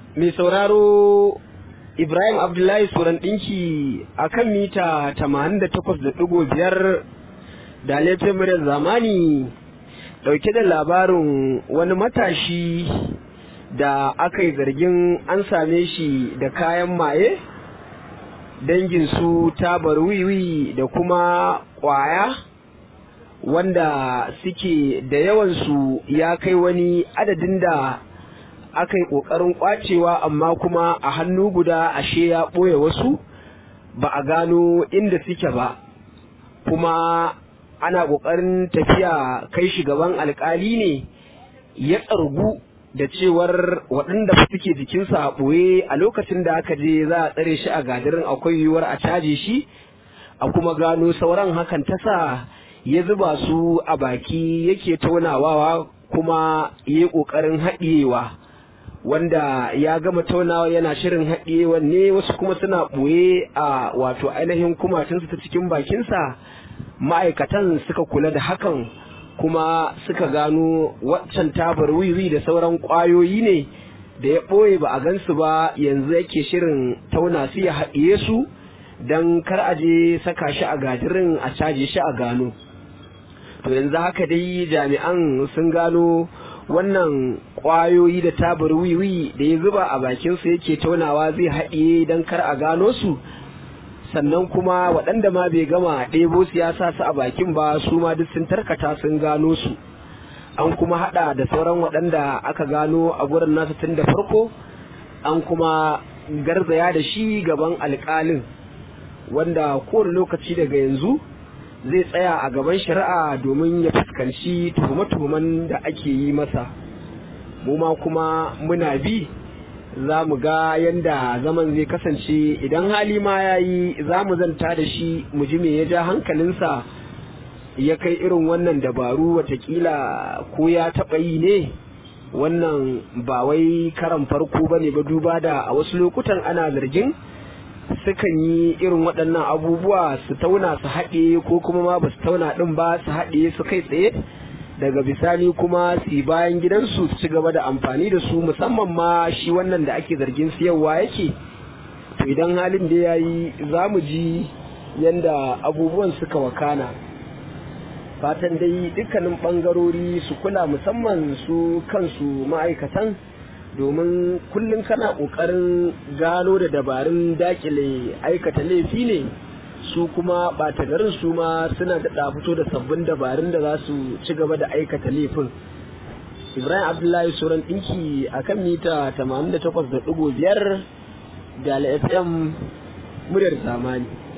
mai sauraro Ibrahim Abdullahi Suran ɗinki a kan mita 88.5 da laifin muryar zamani ɗauke da labarin wani matashi da aka yi zargin an same shi da kayan maye dangin su tabar wiwi da kuma ƙwaya wanda suke da yawansu ya kai wani adadin da aka yi ƙoƙarin ƙwacewa amma kuma a hannu guda ashe ya ɓoye wasu ba a gano inda suke ba kuma ana ƙoƙarin tafiya kai shi gaban alƙali ne ya tsargu da cewar waɗanda suke jikinsa a ɓoye a lokacin da aka je za a tsare shi a gadirin akwai yiwuwar a caje shi a kuma gano sauran hakan ta sa ya zuba su a baki yake taunawa kuma ya yi ƙoƙarin haɗiyewa wanda ya gama taunawa yana shirin haɗiyewa ne wasu kuma suna ɓoye a wato ainihin kumatunsa ta cikin bakinsa ma'aikatan suka kula da hakan kuma suka gano waccan tabar wiwi da sauran ƙwayoyi ne da ya ɓoye ba a gansu ba yanzu yake shirin tauna su ya haɗiye su don kar a je saka shi a gadirin a caje shi a gano to yanzu haka dai jami'an sun gano wannan ƙwayoyi da tabar wiwi da ya zuba a bakinsu yake taunawa zai haɗiye don kar a gano su sannan kuma waɗanda ma bai gama ɗebo su ya sa su a bakin ba su ma duk sun tarkata sun gano su an kuma haɗa da sauran waɗanda aka gano a gurin nasu tun da farko an kuma garzaya da shi gaban alƙalin wanda kowane lokaci daga yanzu zai tsaya a gaban shari'a domin ya fuskanci tuhume-tuhumen da ake yi masa mu ma kuma muna bi za mu ga yadda zaman zai kasance idan hali ma ya yi za mu zanta da shi mu ji me ya ja hankalinsa ya kai irin wannan dabaru watakila ko ya taɓa yi ne wannan ba wai karan farko ba ne ba duba da a wasu lokutan ana zargin sukan yi irin waɗannan abubuwa su tauna su haɗe ko kuma ma ba su tauna ɗin ba su haɗe su kai tsaye daga bisani kuma su bayan gidansu su ci gaba da amfani da su musamman ma shi wannan da ake zargin siyarwa yake to idan halin da ya yi za mu ji yadda abubuwan suka wakana fatan dai dukkanin ɓangarori su kula musamman su kansu ma'aikatan domin kullum kana ƙoƙarin gano da dabarun dakile aikata laifi ne su kuma ɓata garin su ma suna daɗa fito da sabbin dabarun da za su ci gaba da aikata laifin ibrahim abdullahi suran ɗinki a kan mita 88.5 da fm muryar zamani